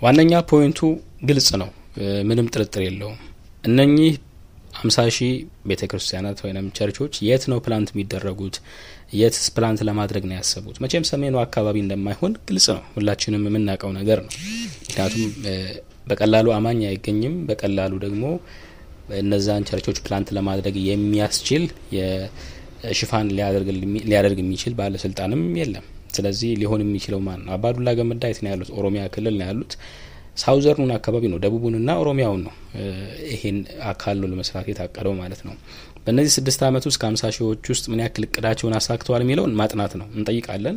ዋነኛ ፖይንቱ ግልጽ ነው፣ ምንም ጥርጥር የለውም። እነኚህ አምሳ ሺህ ቤተ ክርስቲያናት ወይም ቸርቾች የት ነው ፕላንት የሚደረጉት? የትስ ፕላንት ለማድረግ ነው ያሰቡት? መቼም ሰሜኑ አካባቢ እንደማይሆን ግልጽ ነው፣ ሁላችንም የምናውቀው ነገር ነው። ምክንያቱም በቀላሉ አማኝ አይገኝም። በቀላሉ ደግሞ እነዛን ቸርቾች ፕላንት ለማድረግ የሚያስችል ሽፋን ሊያደርግ የሚችል ባለስልጣንም የለም። ስለዚህ ሊሆን የሚችለው ማን ነው? አባዱላ ገመዳ የት ነው ያሉት? ኦሮሚያ ክልል ነው ያሉት። ሳውዘርኑን አካባቢ ነው ደቡቡንና ኦሮሚያውን ነው ይሄን አካሎ ለመስራት የታቀደው ማለት ነው። በእነዚህ ስድስት ዓመት ውስጥ ከሀምሳ ሺዎች ውስጥ ምን ያክል እቅዳቸውን አሳክተዋል የሚለውን ማጥናት ነው። እንጠይቃለን፣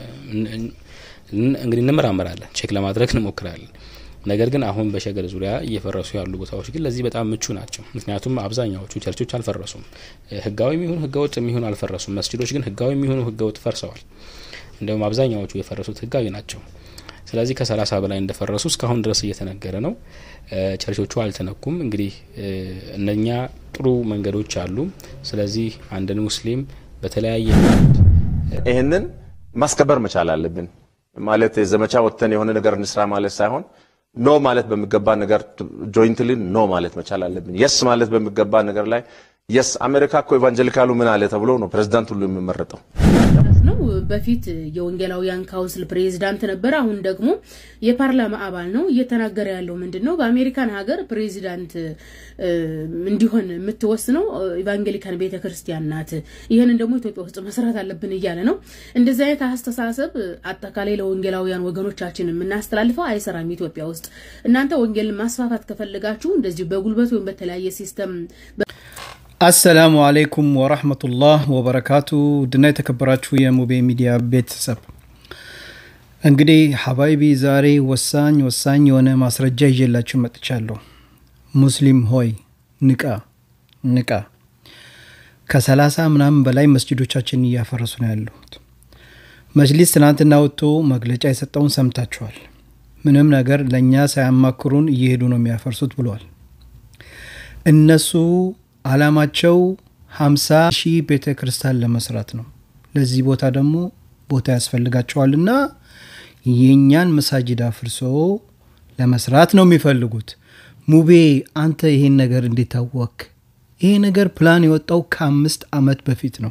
እንግዲህ እንመራመራለን፣ ቼክ ለማድረግ እንሞክራለን። ነገር ግን አሁን በሸገር ዙሪያ እየፈረሱ ያሉ ቦታዎች ግን ለዚህ በጣም ምቹ ናቸው። ምክንያቱም አብዛኛዎቹ ቸርቾች አልፈረሱም። ህጋዊ የሚሆኑ ህገወጥ የሚሆኑ አልፈረሱም። መስጅዶች ግን ህጋዊ የሚሆኑ ህገወጥ ፈርሰዋል። እንዲሁም አብዛኛዎቹ የፈረሱት ህጋዊ ናቸው። ስለዚህ ከሰላሳ በላይ እንደፈረሱ እስካሁን ድረስ እየተነገረ ነው። ቸርቾቹ አልተነኩም። እንግዲህ እነኛ ጥሩ መንገዶች አሉ። ስለዚህ አንድን ሙስሊም በተለያየ ይህንን ማስከበር መቻል አለብን። ማለት ዘመቻ ወጥተን የሆነ ነገር እንስራ ማለት ሳይሆን ኖ ማለት በሚገባ ነገር ጆይንትሊ ኖ ማለት መቻል አለብን። የስ ማለት በሚገባ ነገር ላይ የስ አሜሪካ እኮ ኤቫንጀሊካሉ ምን አለ ተብሎ ነው ፕሬዚዳንት ሁሉ የሚመረጠው። ነው በፊት የወንጌላውያን ካውንስል ፕሬዚዳንት ነበር። አሁን ደግሞ የፓርላማ አባል ነው። እየተናገረ ያለው ምንድን ነው? በአሜሪካን ሀገር ፕሬዚዳንት እንዲሆን የምትወስነው ኢቫንጌሊካን ቤተ ክርስቲያን ናት። ይህንን ደግሞ ኢትዮጵያ ውስጥ መስራት አለብን እያለ ነው። እንደዚህ አይነት አስተሳሰብ አጠቃላይ ለወንጌላውያን ወገኖቻችን የምናስተላልፈው አይሰራም። ኢትዮጵያ ውስጥ እናንተ ወንጌልን ማስፋፋት ከፈለጋችሁ እንደዚሁ በጉልበት ወይም በተለያየ ሲስተም አሰላሙ አለይኩም ወራህመቱላህ ወበረካቱ ድና የተከበራችሁ የሙቤ ሚዲያ ቤተሰብ እንግዲህ ሀባይቢ ዛሬ ወሳኝ ወሳኝ የሆነ ማስረጃ ይዤላችሁ መጥቻለሁ። ሙስሊም ሆይ ንቃ ንቃ። ከሰላሳ ምናምን በላይ መስጅዶቻችን እያፈረሱ ነው ያሉት። መጅሊስ ትናንትና ወጥቶ መግለጫ የሰጠውን ሰምታችኋል። ምንም ነገር ለእኛ ሳያማክሩን እየሄዱ ነው የሚያፈርሱት ብለዋል። እነሱ አላማቸው ሀምሳ ሺህ ቤተ ክርስቲያን ለመስራት ነው። ለዚህ ቦታ ደግሞ ቦታ ያስፈልጋቸዋልና የእኛን መሳጅድ አፍርሶ ለመስራት ነው የሚፈልጉት። ሙቤ አንተ ይሄን ነገር እንዴት ታወክ? ይሄ ነገር ፕላን የወጣው ከአምስት ዓመት በፊት ነው።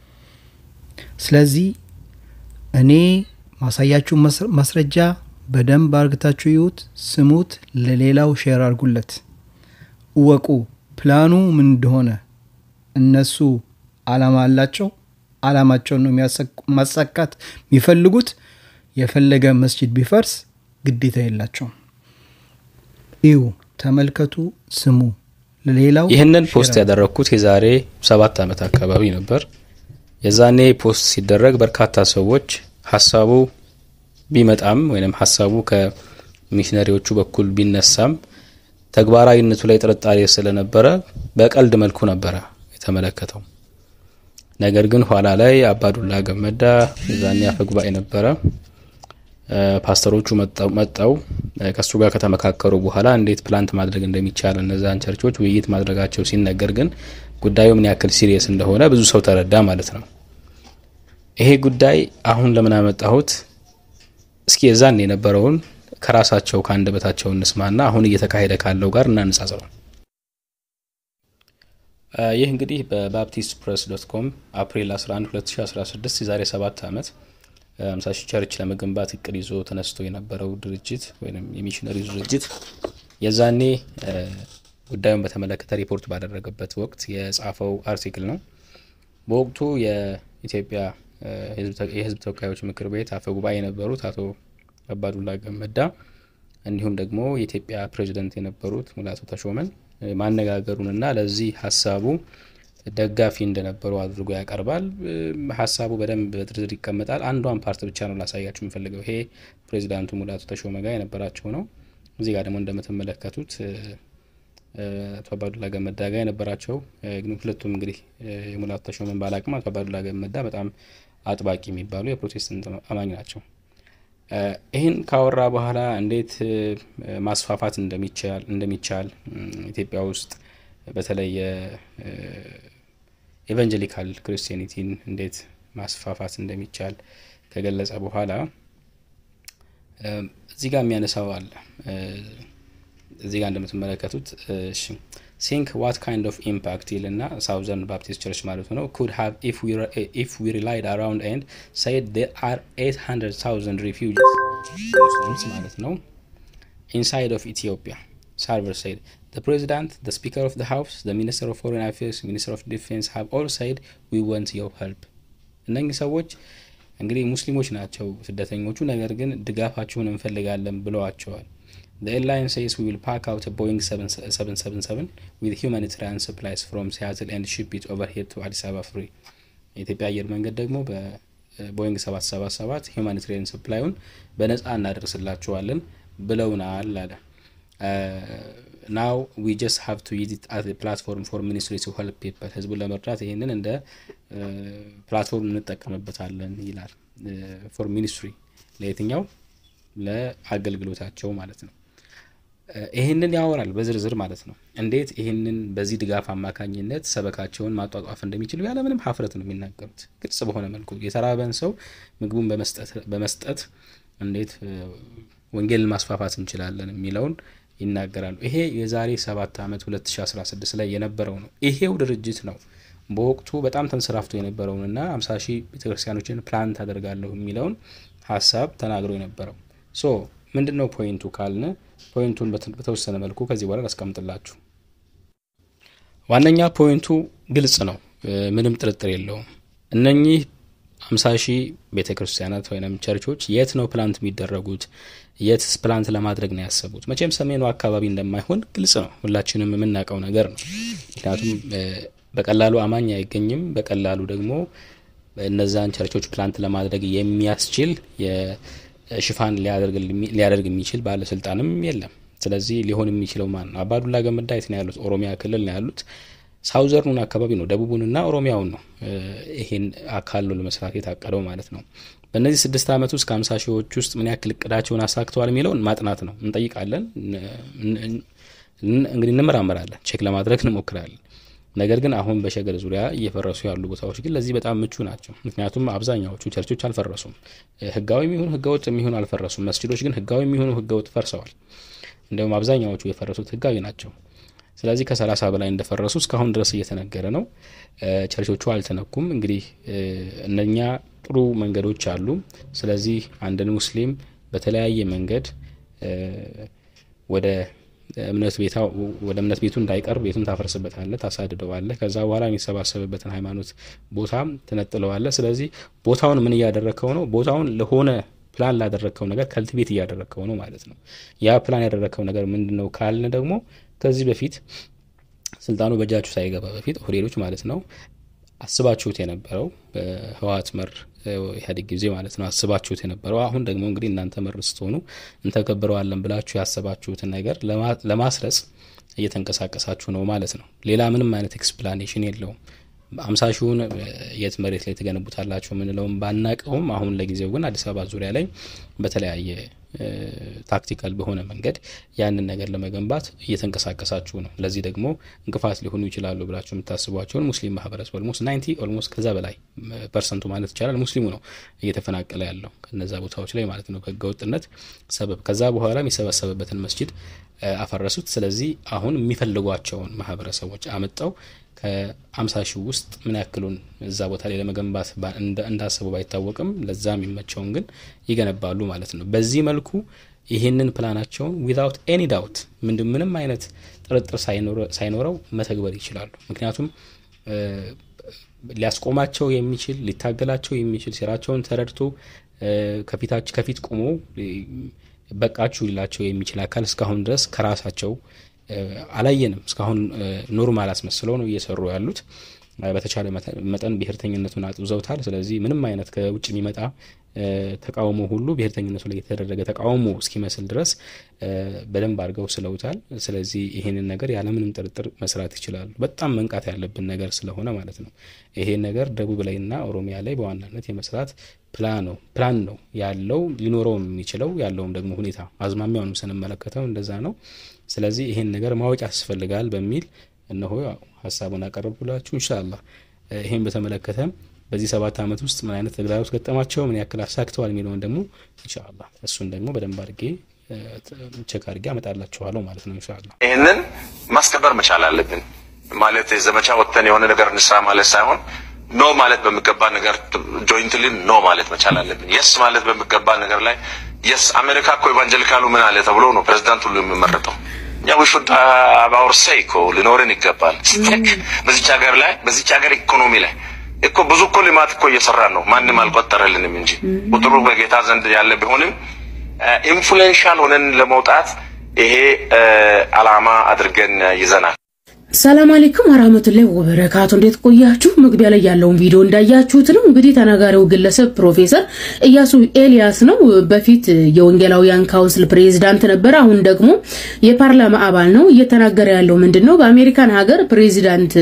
ስለዚህ እኔ ማሳያችሁ ማስረጃ በደንብ አርግታችሁ ይዩት፣ ስሙት፣ ለሌላው ሼር አርጉለት፣ እወቁ ፕላኑ ምን እንደሆነ። እነሱ አላማ አላቸው። አላማቸውን ነው ማሳካት የሚፈልጉት። የፈለገ መስጂድ ቢፈርስ ግዴታ የላቸውም። እዩ፣ ተመልከቱ፣ ስሙ። ለሌላው ይህንን ፖስት ያደረግኩት የዛሬ ሰባት ዓመት አካባቢ ነበር። የዛኔ ፖስት ሲደረግ በርካታ ሰዎች ሀሳቡ ቢመጣም ወይም ሀሳቡ ከሚሽነሪዎቹ በኩል ቢነሳም ተግባራዊነቱ ላይ ጥርጣሬ ስለነበረ በቀልድ መልኩ ነበረ የተመለከተው። ነገር ግን ኋላ ላይ አባዱላ ገመዳ የዛኔ አፈ ጉባኤ ነበረ። ፓስተሮቹ መጠው ከእሱ ጋር ከተመካከሩ በኋላ እንዴት ፕላንት ማድረግ እንደሚቻል እነዛን ቸርቾች ውይይት ማድረጋቸው ሲነገር ግን ጉዳዩ ምን ያክል ሲሪየስ እንደሆነ ብዙ ሰው ተረዳ ማለት ነው። ይሄ ጉዳይ አሁን ለምን አመጣሁት? እስኪ የዛን የነበረውን ከራሳቸው ከአንደበታቸው እንስማና አሁን እየተካሄደ ካለው ጋር እናነጻጽረው። ይህ እንግዲህ በባፕቲስት ፕሬስ ዶት ኮም አፕሪል 11 2016 የዛሬ ሰባት ዓመት 50 ሺህ ቸርች ለመገንባት እቅድ ይዞ ተነስቶ የነበረው ድርጅት ወይም የሚሽነሪ ድርጅት የዛኔ ጉዳዩን በተመለከተ ሪፖርት ባደረገበት ወቅት የጻፈው አርቲክል ነው። በወቅቱ የኢትዮጵያ የሕዝብ ተወካዮች ምክር ቤት አፈ ጉባኤ የነበሩት አቶ አባዱላ ገመዳ እንዲሁም ደግሞ የኢትዮጵያ ፕሬዚደንት የነበሩት ሙላቱ ተሾመን ማነጋገሩንና ለዚህ ሀሳቡ ደጋፊ እንደነበሩ አድርጎ ያቀርባል። ሀሳቡ በደንብ በዝርዝር ይቀመጣል። አንዷን ፓርት ብቻ ነው ላሳያችሁ የምፈልገው። ይሄ ፕሬዚዳንቱ ሙላቱ ተሾመ ጋር የነበራቸው ነው። እዚህ ጋር ደግሞ እንደምትመለከቱት አቶ አባዱላ ገመዳ ጋር የነበራቸው ግን ሁለቱም እንግዲህ የሙላቱ ተሾመን ባላቅም አቶ አባዱላ ገመዳ በጣም አጥባቂ የሚባሉ የፕሮቴስታንት አማኝ ናቸው። ይህን ካወራ በኋላ እንዴት ማስፋፋት እንደሚቻል ኢትዮጵያ ውስጥ በተለይ ኤቫንጀሊካል ክርስቲያኒቲን እንዴት ማስፋፋት እንደሚቻል ከገለጸ በኋላ እዚህ ጋር የሚያነሳው አለ። እዚህ ጋር እንደምትመለከቱት ሲንክ ዋት ካይንድ ኦፍ ኢምፓክት ይልና ሳውዘርን ባፕቲስት ቸርች ማለት ነው ኩድ ሃቭ ኢፍ ዊ ሪላይድ አራውንድ ኤንድ ሰይድ ዜር አር 800,000 ሪፊውጂስ ሙስሊምስ ማለት ነው ኢንሳይድ ኦፍ ኢትዮጵያ ሳርቨር ሰይድ the president the speaker of the house the minister of foreign affairs minister of defense have all said we want your help እነኚህ ሰዎች እንግዲህ ሙስሊሞች ናቸው ስደተኞቹ ነገር ግን ድጋፋችሁን እንፈልጋለን ብለዋቸዋል The airline says we will pack out a Boeing 777 with humanitarian supplies from Seattle and ship it over here to Addis Ababa free. የኢትዮጵያ አየር መንገድ ደግሞ በቦይንግ 777 ሁማኒታሪያን ሰፕላዩን በነጻ እናደርስላቸዋለን ብለውናል አለ። ናው ዊ ጀስት ሃቭ ቱ ዩዝ ኢት አዝ ፕላትፎርም ፎር ሚኒስትሪ ቱ ሄልፕ ፒፕል ህዝቡን ለመርዳት ይህንን እንደ ፕላትፎርም እንጠቀምበታለን ይላል። ፎር ሚኒስትሪ ለየትኛው ለአገልግሎታቸው ማለት ነው። ይህንን ያወራል በዝርዝር ማለት ነው። እንዴት ይህንን በዚህ ድጋፍ አማካኝነት ሰበካቸውን ማጧጧፍ እንደሚችሉ ያለምንም ሀፍረት ነው የሚናገሩት። ግልጽ በሆነ መልኩ የተራበን ሰው ምግቡን በመስጠት እንዴት ወንጌልን ማስፋፋት እንችላለን የሚለውን ይናገራሉ። ይሄ የዛሬ ሰባት ዓመት 2016 ላይ የነበረው ነው። ይሄው ድርጅት ነው በወቅቱ በጣም ተንሰራፍቶ የነበረውንና 50 ሺህ ቤተክርስቲያኖችን ፕላን ታደርጋለሁ የሚለውን ሀሳብ ተናግሮ የነበረው ሶ ምንድን ነው ፖይንቱ ካልን ፖይንቱን በተወሰነ መልኩ ከዚህ በኋላ ላስቀምጥላችሁ። ዋነኛ ፖይንቱ ግልጽ ነው፣ ምንም ጥርጥር የለውም። እነኚህ አምሳ ሺህ ቤተ ክርስቲያናት ወይም ቸርቾች የት ነው ፕላንት የሚደረጉት? የትስ ፕላንት ለማድረግ ነው ያሰቡት? መቼም ሰሜኑ አካባቢ እንደማይሆን ግልጽ ነው፣ ሁላችንም የምናውቀው ነገር ነው። ምክንያቱም በቀላሉ አማኝ አይገኝም። በቀላሉ ደግሞ እነዛን ቸርቾች ፕላንት ለማድረግ የሚያስችል ሽፋን ሊያደርግ የሚችል ባለስልጣንም የለም። ስለዚህ ሊሆን የሚችለው ማን ነው? አባዱላ ገመዳ የት ነው ያሉት? ኦሮሚያ ክልል ነው ያሉት። ሳውዘርኑን አካባቢ ነው ደቡቡንና ኦሮሚያውን ነው ይሄን አካሎ ለመስራት የታቀደው ማለት ነው። በእነዚህ ስድስት ዓመት ውስጥ ከሀምሳ ሺዎች ውስጥ ምን ያክል እቅዳቸውን አሳክተዋል የሚለውን ማጥናት ነው። እንጠይቃለን፣ እንግዲህ እንመራመራለን፣ ቼክ ለማድረግ እንሞክራለን። ነገር ግን አሁን በሸገር ዙሪያ እየፈረሱ ያሉ ቦታዎች ግን ለዚህ በጣም ምቹ ናቸው። ምክንያቱም አብዛኛዎቹ ቸርቾች አልፈረሱም። ህጋዊ የሚሆኑ ህገወጥ የሚሆኑ አልፈረሱም። መስጅዶች ግን ህጋዊ የሚሆኑ ህገወጥ ፈርሰዋል። እንዲሁም አብዛኛዎቹ የፈረሱት ህጋዊ ናቸው። ስለዚህ ከሰላሳ በላይ እንደፈረሱ እስካሁን ድረስ እየተነገረ ነው። ቸርቾቹ አልተነኩም። እንግዲህ እነኛ ጥሩ መንገዶች አሉ። ስለዚህ አንድን ሙስሊም በተለያየ መንገድ ወደ እምነት ቤታ ወደ እምነት ቤቱ እንዳይቀርብ ቤቱን ታፈርስበታለህ፣ ታሳድደዋለህ። ከዛ በኋላ የሚሰባሰብበትን ሃይማኖት ቦታ ትነጥለዋለህ። ስለዚህ ቦታውን ምን እያደረግከው ነው? ቦታውን ለሆነ ፕላን ላደረግከው ነገር ከልትቤት እያደረግከው ነው ማለት ነው። ያ ፕላን ያደረግከው ነገር ምንድን ነው ካልን ደግሞ ከዚህ በፊት ስልጣኑ በእጃችሁ ሳይገባ በፊት ኦህዴዶች ማለት ነው አስባችሁት የነበረው በህወሓት መር ኢህአዴግ ጊዜ ማለት ነው አስባችሁት የነበረው አሁን ደግሞ እንግዲህ እናንተ መር ስትሆኑ እንተገብረዋለን ብላችሁ ያሰባችሁትን ነገር ለማስረጽ እየተንቀሳቀሳችሁ ነው ማለት ነው። ሌላ ምንም አይነት ኤክስፕላኔሽን የለውም። አምሳ ሺውን የት መሬት ላይ ትገነቡታላችሁ የምንለውም ባናቀውም አሁን ለጊዜው ግን አዲስ አበባ ዙሪያ ላይ በተለያየ ታክቲካል በሆነ መንገድ ያንን ነገር ለመገንባት እየተንቀሳቀሳችሁ ነው። ለዚህ ደግሞ እንቅፋት ሊሆኑ ይችላሉ ብላችሁ የምታስቧቸውን ሙስሊም ማህበረሰብ ኦልሞስት ናይንቲ ኦልሞስት ከዛ በላይ ፐርሰንቱ ማለት ይቻላል ሙስሊሙ ነው እየተፈናቀለ ያለው ከነዛ ቦታዎች ላይ ማለት ነው ከህገወጥነት ሰበብ። ከዛ በኋላ የሚሰበሰብበትን መስጂድ አፈረሱት። ስለዚህ አሁን የሚፈልጓቸውን ማህበረሰቦች አመጣው ከአምሳ ሺህ ውስጥ ምን ያክሉን እዛ ቦታ ላይ ለመገንባት እንዳሰቡ ባይታወቅም ለዛ የሚመቸውን ግን ይገነባሉ ማለት ነው። በዚህ መልኩ ይህንን ፕላናቸውን ዊዛውት ኤኒ ዳውት ምንድን ምንም አይነት ጥርጥር ሳይኖረው መተግበር ይችላሉ። ምክንያቱም ሊያስቆማቸው የሚችል ሊታገላቸው የሚችል ሴራቸውን ተረድቶ ከፊታች ከፊት ቆሞ በቃችሁ ሊላቸው የሚችል አካል እስካሁን ድረስ ከራሳቸው አላየንም። እስካሁን ኖርማል አስመስለው ነው እየሰሩ ያሉት። በተቻለ መጠን ብሔርተኝነቱን አጥብዘውታል። ስለዚህ ምንም አይነት ከውጭ የሚመጣ ተቃውሞ ሁሉ ብሔርተኝነቱ ላይ የተደረገ ተቃውሞ እስኪመስል ድረስ በደንብ አድርገው ስለውታል። ስለዚህ ይሄንን ነገር ያለምንም ጥርጥር መስራት ይችላሉ። በጣም መንቃት ያለብን ነገር ስለሆነ ማለት ነው። ይሄን ነገር ደቡብ ላይና ኦሮሚያ ላይ በዋናነት የመስራት ፕላን ነው ፕላን ነው ያለው ሊኖረው የሚችለው ያለውም ደግሞ ሁኔታ አዝማሚያውንም ስንመለከተው እንደዛ ነው። ስለዚህ ይሄን ነገር ማወቅ ያስፈልጋል በሚል እነሆ ሀሳቡን አቀረብኩላችሁ። ኢንሻአላህ ይሄን በተመለከተ በዚህ ሰባት ዓመት ውስጥ ምን አይነት ተግዳሮት ገጠማቸው፣ ምን ያክል አሳክተዋል የሚለውን ደግሞ ኢንሻአላህ እሱን ደግሞ በደንብ አድርጌ ቸክ አድርጌ አመጣላችኋለሁ ማለት ነው ኢንሻአላህ። ይህንን ማስከበር መቻል አለብን። ማለት ዘመቻ ወጥተን የሆነ ነገር እንስራ ማለት ሳይሆን ኖ ማለት በሚገባ ነገር ጆይንትሊ ኖ ማለት መቻል አለብን። የስ ማለት በሚገባ ነገር ላይ የስ አሜሪካ እኮ ኢቫንጀሊካሉ ምን አለ ተብሎ ነው ፕሬዚዳንት ሁሉ የሚመረጠው። እኛ ውሹድ አባውር ሴይ እኮ ሊኖርን ይገባል። ስቴክ በዚች ሀገር ላይ በዚች ሀገር ኢኮኖሚ ላይ እኮ ብዙ እኮ ልማት እኮ እየሰራን ነው። ማንም አልቆጠረልንም እንጂ ቁጥሩ በጌታ ዘንድ ያለ ቢሆንም ኢንፍሉዌንሻል ሆነን ለመውጣት ይሄ አላማ አድርገን ይዘናል። ሰላም አለይኩም ወራህመቱላሂ ወበረካቱ። እንዴት ቆያችሁ? መግቢያ ላይ ያለውን ቪዲዮ እንዳያችሁት ነው። እንግዲህ ተናጋሪው ግለሰብ ፕሮፌሰር እያሱ ኤልያስ ነው። በፊት የወንጌላውያን ካውንስል ፕሬዚዳንት ነበር። አሁን ደግሞ የፓርላማ አባል ነው። እየተናገረ ያለው ምንድን ነው? በአሜሪካን ሀገር ፕሬዚዳንት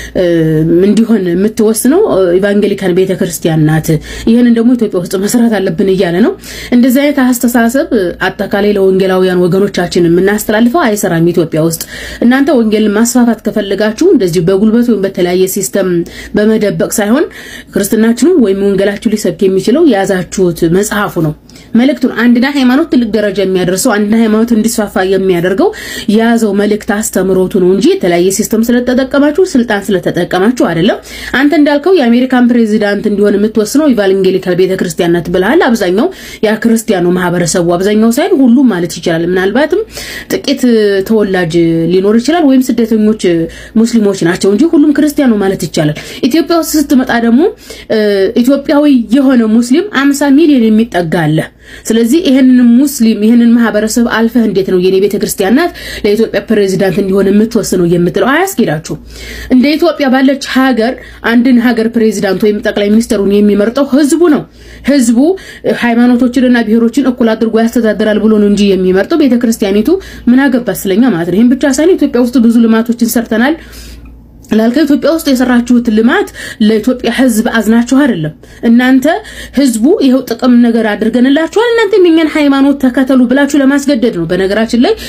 እንዲሆን የምትወስነው ኢቫንጌሊካን ቤተክርስቲያን ናት። ይህንን ደግሞ ኢትዮጵያ ውስጥ መስራት አለብን እያለ ነው። እንደዚህ አይነት አስተሳሰብ አጠቃላይ ለወንጌላውያን ወገኖቻችን የምናስተላልፈው አይሰራም ኢትዮጵያ ውስጥ እናንተ ወንጌልን ማስፋፋት ከፈለጋችሁ እንደዚሁ በጉልበት ወይም በተለያየ ሲስተም በመደበቅ ሳይሆን ክርስትናችንን ወይም ወንጌላችሁ ሊሰብክ የሚችለው የያዛችሁት መጽሐፉ ነው። መልእክቱን አንድና ሃይማኖት ትልቅ ደረጃ የሚያደርሰው አንድና ሃይማኖት እንዲስፋፋ የሚያደርገው የያዘው መልእክት አስተምሮቱ ነው እንጂ የተለያየ ሲስተም ስለተጠቀማችሁ ስልጣን ስለተጠቀማችሁ አይደለም። አንተ እንዳልከው የአሜሪካን ፕሬዚዳንት እንዲሆን የምትወስነው ኢቫንጌሊካል ቤተክርስቲያን ናት ብለሃል። አብዛኛው ያ ክርስቲያኑ ማህበረሰቡ አብዛኛው ሳይሆን ሁሉም ማለት ይችላል። ምናልባትም ጥቂት ተወላጅ ሊኖር ይችላል ወይም ስደተኞች ሙስሊሞች ናቸው እንጂ ሁሉም ክርስቲያኑ ማለት ይቻላል። ኢትዮጵያ ውስጥ ስትመጣ ደግሞ ኢትዮጵያዊ የሆነ ሙስሊም አምሳ ሚሊዮን የሚጠጋ አለ። ስለዚህ ይህንን ሙስሊም ይህንን ማህበረሰብ አልፈህ እንዴት ነው የኔ ቤተክርስቲያን ናት ለኢትዮጵያ ፕሬዚዳንት እንዲሆን የምትወስነው የምትለው? አያስኬዳችሁ። እንደ ኢትዮጵያ ባለች ሀገር አንድን ሀገር ፕሬዚዳንት ወይም ጠቅላይ ሚኒስትሩን የሚመርጠው ህዝቡ ነው። ህዝቡ ሃይማኖቶችንና ብሔሮችን እኩል አድርጎ ያስተዳድራል ብሎ ነው እንጂ የሚመርጠው ቤተክርስቲያኒቱ ምን አገባት ስለኛ ማለት ነው። ይህም ብቻ ሳይሆን ኢትዮጵያ ውስጥ ብዙ ልማቶችን ሰርተናል ላልከው ኢትዮጵያ ውስጥ የሰራችሁት ልማት ለኢትዮጵያ ህዝብ አዝናችሁ አይደለም። እናንተ ህዝቡ ይኸው ጥቅም ነገር አድርገንላችኋል፣ እናንተ የኛን ሃይማኖት ተከተሉ ብላችሁ ለማስገደድ ነው። በነገራችን ላይ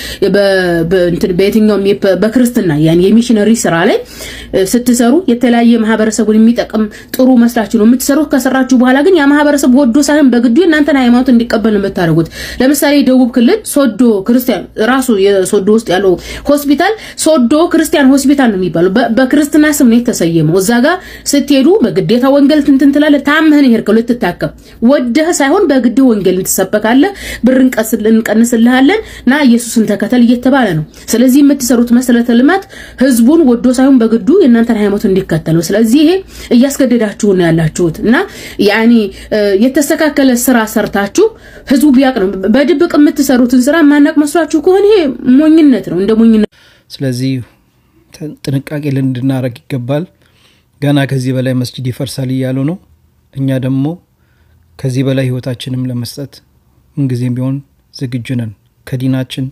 በየትኛውም በክርስትና ያን የሚሽነሪ ስራ ላይ ስትሰሩ የተለያየ ማህበረሰቡን የሚጠቅም ጥሩ መስላችሁ ነው የምትሰሩት። ከሰራችሁ በኋላ ግን ያ ማህበረሰብ ወዶ ሳይሆን በግዱ የእናንተን ሃይማኖት እንዲቀበል ነው የምታደርጉት። ለምሳሌ ደቡብ ክልል ሶዶ ክርስቲያን ራሱ የሶዶ ውስጥ ያለው ሆስፒታል ሶዶ ክርስቲያን ሆስፒታል ነው የሚባለው በክርስትና ስም ነው የተሰየመው። እዛ ጋር ስትሄዱ በግዴታ ወንጌል ትንትን ትላለህ። ታምህን ይሄድከው ልትታከም ወደህ ሳይሆን በግድህ ወንጌል ትሰበካለህ። ብር እንቀንስልሃለን ና ኢየሱስን ተከተል እየተባለ ነው። ስለዚህ የምትሰሩት መሰረተ ልማት ህዝቡን ወዶ ሳይሆን በግዱ የእናንተን ሃይማኖት እንዲከተል ነው። ስለዚህ ይሄ እያስገደዳችሁ ነው ያላችሁት እና ያኒ የተስተካከለ ስራ ሰርታችሁ ህዝቡ ቢያቅ ነው። በድብቅ የምትሰሩትን ስራ ማናቅ መስሏችሁ ከሆነ ይሄ ሞኝነት ነው፣ እንደ ሞኝነት ስለዚህ ጥንቃቄ ልንድናረግ ይገባል። ገና ከዚህ በላይ መስጂድ ይፈርሳል እያሉ ነው። እኛ ደግሞ ከዚህ በላይ ህይወታችንም ለመስጠት ምንጊዜም ቢሆን ዝግጁ ነን። ከዲናችን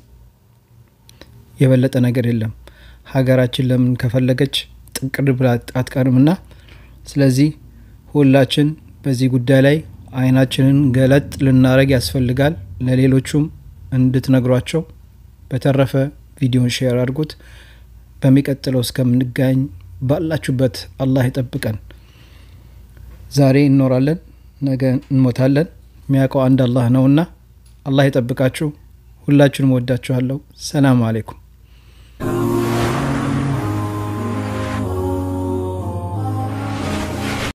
የበለጠ ነገር የለም። ሀገራችን ለምን ከፈለገች ጥንቅር ብላ አትቀርምና፣ ስለዚህ ሁላችን በዚህ ጉዳይ ላይ አይናችንን ገለጥ ልናረግ ያስፈልጋል። ለሌሎቹም እንድትነግሯቸው። በተረፈ ቪዲዮን ሼር አድርጉት። በሚቀጥለው እስከምንገናኝ ባላችሁበት አላህ ይጠብቀን። ዛሬ እንኖራለን፣ ነገ እንሞታለን። የሚያውቀው አንድ አላህ ነውና አላህ ይጠብቃችሁ። ሁላችሁንም ወዳችኋለሁ። ሰላም አሌይኩም